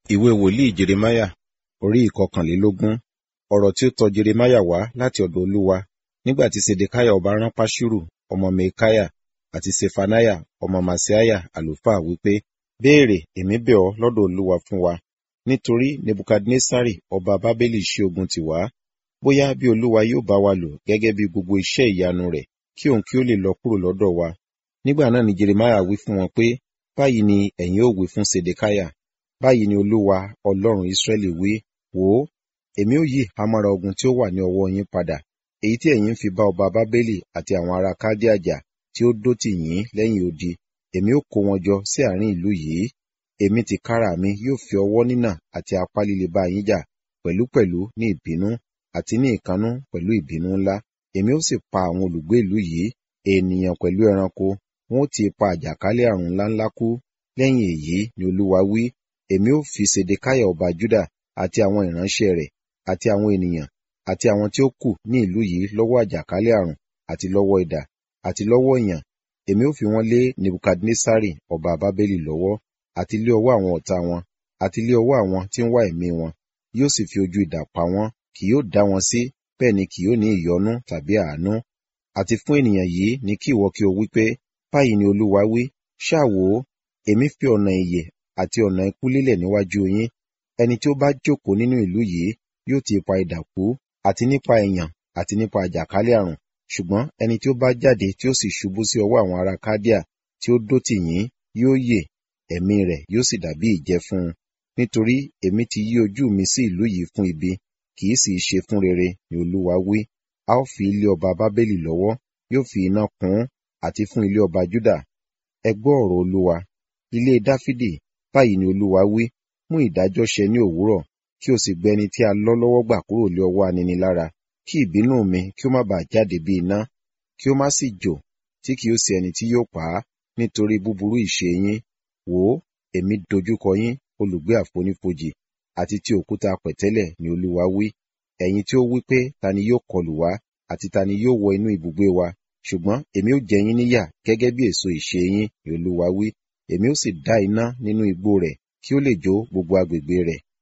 Ìwé wòlíì Jeremáyà orí ìkọkànlélógún. Ọ̀rọ̀ tí ó tọ Jeremáyà wá láti ọ̀dọ̀ Olúwa nígbà tí Sedekiah ọba rán Paṣuru ọmọ Mikaiah àti Ṣefaniah ọmọ Maaseiah àlùfáà wí pé, Béèrè, èmi bẹ̀ ọ́ lọ́dọ̀ Olúwa fún wa, nítorí Nebukadnessari ọba Babeli ṣí ogun tì wá. Bóyá bí Olúwa yóò bá wa lò gẹ́gẹ́ bí gbogbo iṣẹ́ ìyanu rẹ̀, kí òun kí ó lè lọ kúrò lọ́dọ̀ wa. Nígbà náà ni Jeremáyà wí fún wọn pé, Báyìí ni ẹ̀yin ó wí fún Sedekiah, báyìí ni Olúwa, Ọlọ́run Israẹli wí, wò ó, èmi ó yí ìhámọ́ra ogun tí ó wà ní ọwọ́ yín padà, èyí tí ẹ̀yin ń fi bá ọba Babeli àti àwọn ará Kaldea jà tí ó dó tì yín lẹ́yìn odi. Èmi ó kó wọn jọ sí àárín ìlú yìí. Èmi tìkára mi yóò fi ọwọ́ nínà àti apá líle bá yín jà, pẹ̀lúpẹ̀lú ní ìbínú àti ní ìkannú pẹ̀lú ìbínú ńlá. Èmi ó sì pa àwọn olùgbé ìlú yìí, ènìyàn pẹ̀lú ẹranko, wọn ó ti ipa àjàkálẹ̀ àrùn ńláńlá kú. Lẹ́yìn èyí ni Olúwa wí, èmi ó fi Sedekiah ọba Juda àti àwọn ìránṣẹ́ rẹ̀ àti àwọn ènìyàn àti àwọn tí ó kù ní ìlú yìí lọ́wọ́ àjàkálẹ̀ àrùn àti lọ́wọ́ idà àti lọ́wọ́ ìyàn. Èmi ó fi wọ́n lé Nebukadnessari ọba Babeli lọ́wọ́ àti lé ọwọ́ àwọn ọ̀tá wọn àti lé ọwọ́ àwọn tí ń wá ẹ̀mí wọn. Yóò sì fi ojú idà pa wọ́n, kì yóò dá wọn sí, bẹ́ẹ̀ ni kì yóò ní ìyọ́nú tàbí àánú. Àti fún ènìyàn yìí ni kí ìwọ kí o wí pé, Báyìí ni Olúwa wí, ṣáà wò ó, èmi fi ọ̀nà ìyè àti ọ̀nà ikú lélẹ̀ níwájú yín. Ẹni tí ó bá jókòó nínú ìlú yìí yóò ti ipa idà kú, àti nípa ìyàn àti nípa àjàkálẹ̀ àrùn. Ṣùgbọ́n ẹni tí ó bá jáde tí ó sì ṣubú sí ọwọ́ àwọn ará Kaldea tí ó dó tì yín yóò yè, ẹ̀mí rẹ̀ yóò sì dàbí ìjẹ fún un. Nítorí èmi ti yí ojú mi sí ìlú yìí fún ibi, kì í sì í ṣe fún rere, ni Olúwa wí. A ó fi ilé ọba Babeli lọ́wọ́, yóò fi iná kún un, àti fún ilé ọba Juda. Ẹ gbọ́ ọ̀rọ̀ Olúwa. Ilé Dáfídì, báyìí ni Olúwa wí, mú ìdájọ́ ṣẹ ní òwúrọ̀, kí o sì gbé ẹni tí a lọ́ lọ́wọ́ gbà kúrò lé ọwọ́ aninilára, kí ìbínú mi kí ó má bàa jáde bí iná, kí ó má sì jò, tí kì yóò sí ẹni tí yóò pa á, nítorí búburú ìṣe yín. Wò ó, èmi dojúkọ yín, olùgbé àfonífojì, àti ti òkúta pẹ̀tẹ́lẹ̀ ni Olúwa wí. Ẹ̀yin tí ó wí pé, ta ni yóò kọlù wá, àti ta ni yóò wọ inú ibùgbé wa? Ṣùgbọ́n èmi ó jẹ yín níyà gẹ́gẹ́ bí èso ìṣe yín, ni Olúwa wí. Èmi ó sì dá iná nínú igbó rẹ̀, kí ó lè jó gbogbo agbègbè rẹ̀.